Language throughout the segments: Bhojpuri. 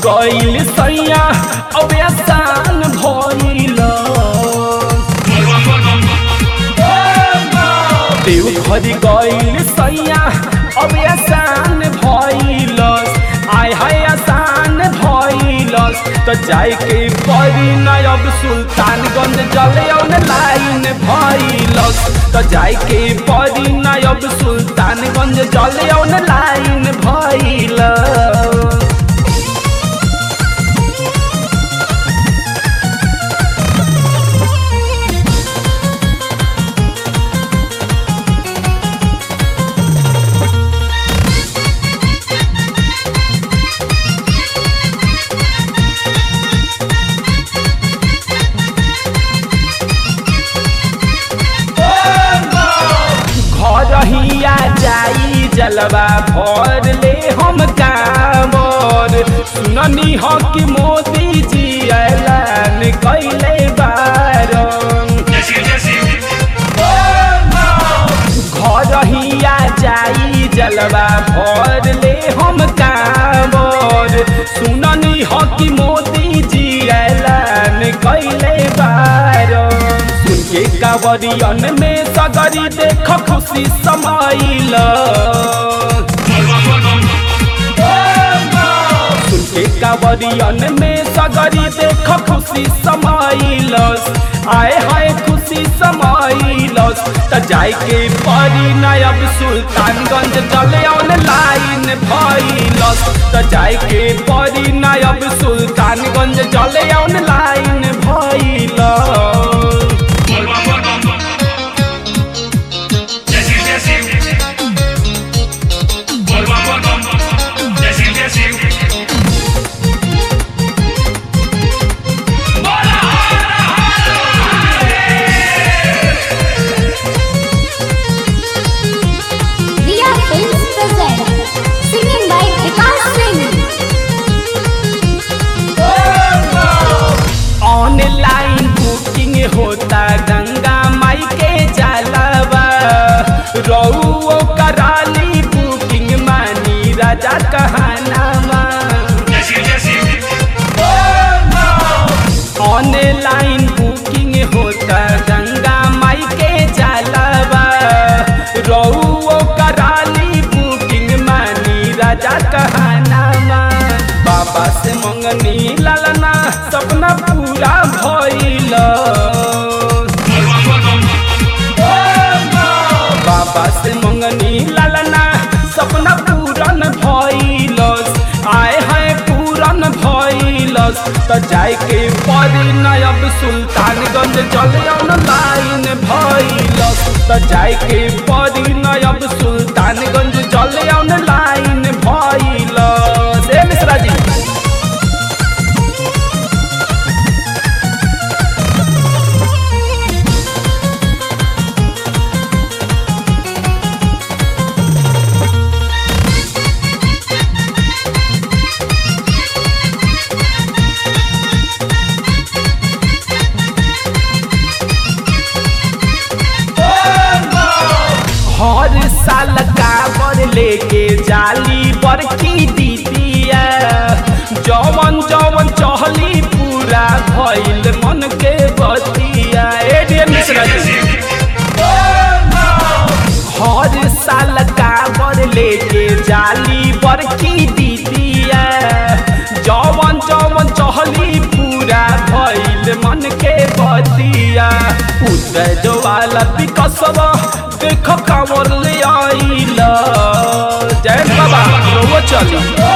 गईल सैया अब आसान भइल देव घर गईल सैया अब आसान भइल आय हाय आसान भइल त जाए के परी न अब सुल्तानगंज जले लाइन भइल त जाए के परी न अब सुल्तानगंज जले लाइन भइल घरहिया जाई जलवा भर ले हम कामर सुननी हो कि मोदी जी ऐलान कैले बारन घरहिया जाई जलवा भर ले हम कामर सुननी हो कि मोदी जी ऐलान कैले बारन सुन के कावरियन में सगरी देख खुशी समाइल सुन के कावरियन में सगरी देख खुशी समाइल आए हाय खुशी समाइल त जाए के परी नयब सुल्तानगंज चले लाइन भइल त जाए के परी नयब सुल्तानगंज चले लाइन भइल Riya Films present singing by Vikas Singh. Online booking होता गंगा माई के जलवा रऊ कराली बुकिंग मानी राजा कहनामा ऑनलाइन बुकिंग होता गंगा माई के जलवा रऊ कराली बुकिंग मानी राजा कहनामा बाबा से मंगनी ललना सपना पूरा भइल बाबा से मंगनी ललना सपना पूरन भइल आए हाय पूरन भइल त जाए के परी नयब सुल्तानगंज चले लाइन भइल त जाए के परी नयब सुल्तानगंज चले लाइन भइल से मिश्रा जी हर साल काबर लेके जाली बड़की दीदिया जवन जवन चहली पूरा भइल मन के बतिया ए डियर मिश्रा जी हर साल काबर लेके जाली बड़की दीदिया जवन जवन चहली पूरा भइल मन के बतिया उदय जवाला विकसवा देख कांवर ले आइल जय बाबा वो चली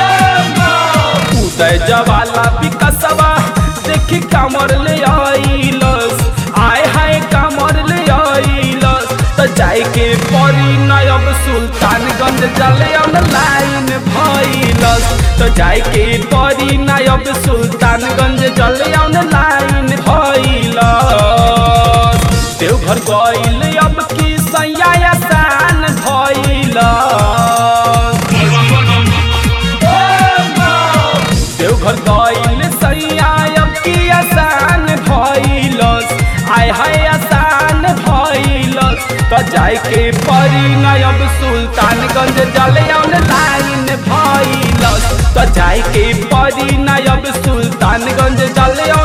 उदय जवाला विकसवा देखी कांवर ले आइल आय हाय कांवर ले आइल त जाए के परी नयब सुल्तानगंज जले लाइन भइल त जाए के परी नयब सुल्तानगंज जले लाइन भइल देवघर गइल अब की सैया आसान भइल देवघर गइल सैया अब की आसान भइल आय हाय आसान भइल त जाए के परी नयब सुल्तानगंज जले लाइन भइल त जाए के परी परी नायब सुल्तानगंज जल